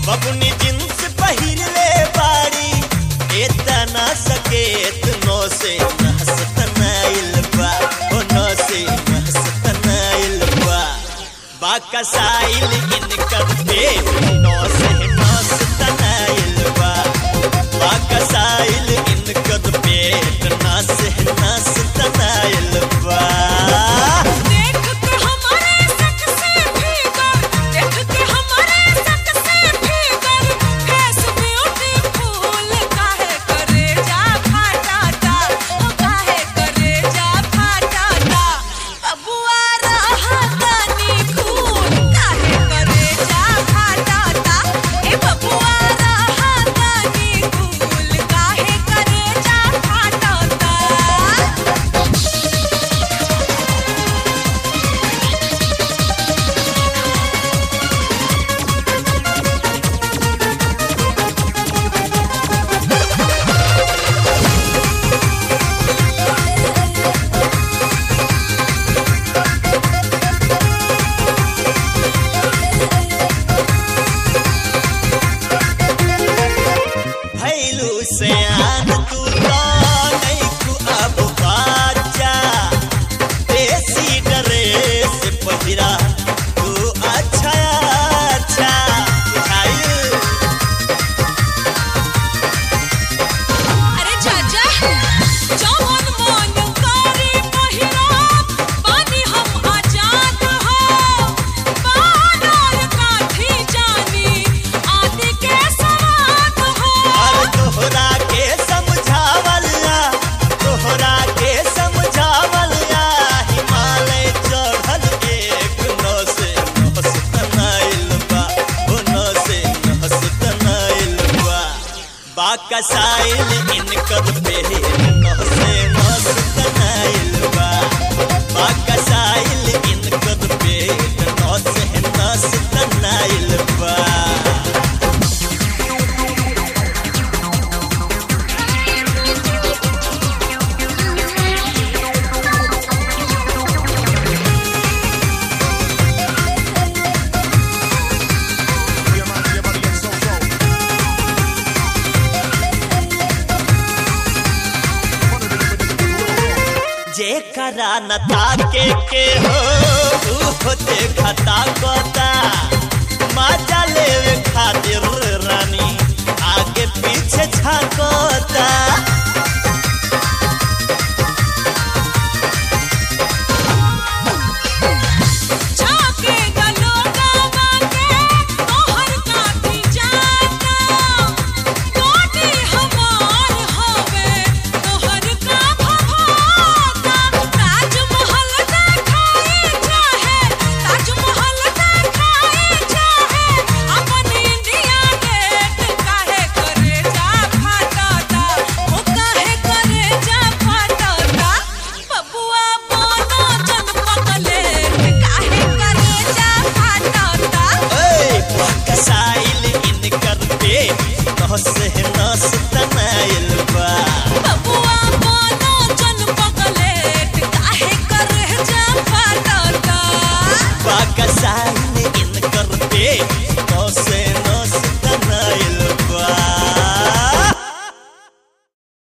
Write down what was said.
बबुनी जींस पहिरले बाड़ी एतना सकेत नो से नहसतनाइल बा ओ नो से नहसतनाइल बा बाकसाइल इनकर पेट नो से नहसतनाइल बा बाकसाइल इनकर पेट ना से नहसतनाइल बा देख के हमारे सक से भीतर देख के हमारे सक से भीतर फेस ब्यूटीफुल काहे करे जा फाटाता ओ काहे करे जा फाटाता बबुआ रहा तनी खून काहे करे जा फाटाता ए बबुआ रहा तनी खून काहे करे जा फाटाता भैलू से आन तू तो नहीं तू अब बाजा देसी ड्रेस पहिरा तू अच्छा अच्छा बुझाइल अरे चाचा जवन मन करे पहिराब बानी हम आजाद हो बानर काठी जानी आदि के सवाद हो और तोहरा के समझावला तोहरा के समझावला हिमालय चढ़ल एक नस नस तनाइल बा ओ नस नस तनाइल बा बाकसाइल इनकर पे नस नस तनाइल बा बाकसाइल इनकर पे नस नस तनाइल बा जेकरा न ताके के हो ऊ देखता कोता मजा लेवे खातिर रानी आगे पीछे झाकोता झाके गलो गावा के तोहर काठी जाता कोटी हमार हवे तोहर का भभाता ताजमहल देखाई चाहे ताजमहल देखाई चाहे अपन इंडिया गेट काहे करे जा फाटाता ओ काहे करे जा फाटाता बबुआ बोनो जन पगले काहे करे जा फाटाता ए बाकसाइल इनकर पे नस नस तनाइल बा बबुआ बोनो जन पगले काहे करे जा फाटाता बाकसाइल इनकर पे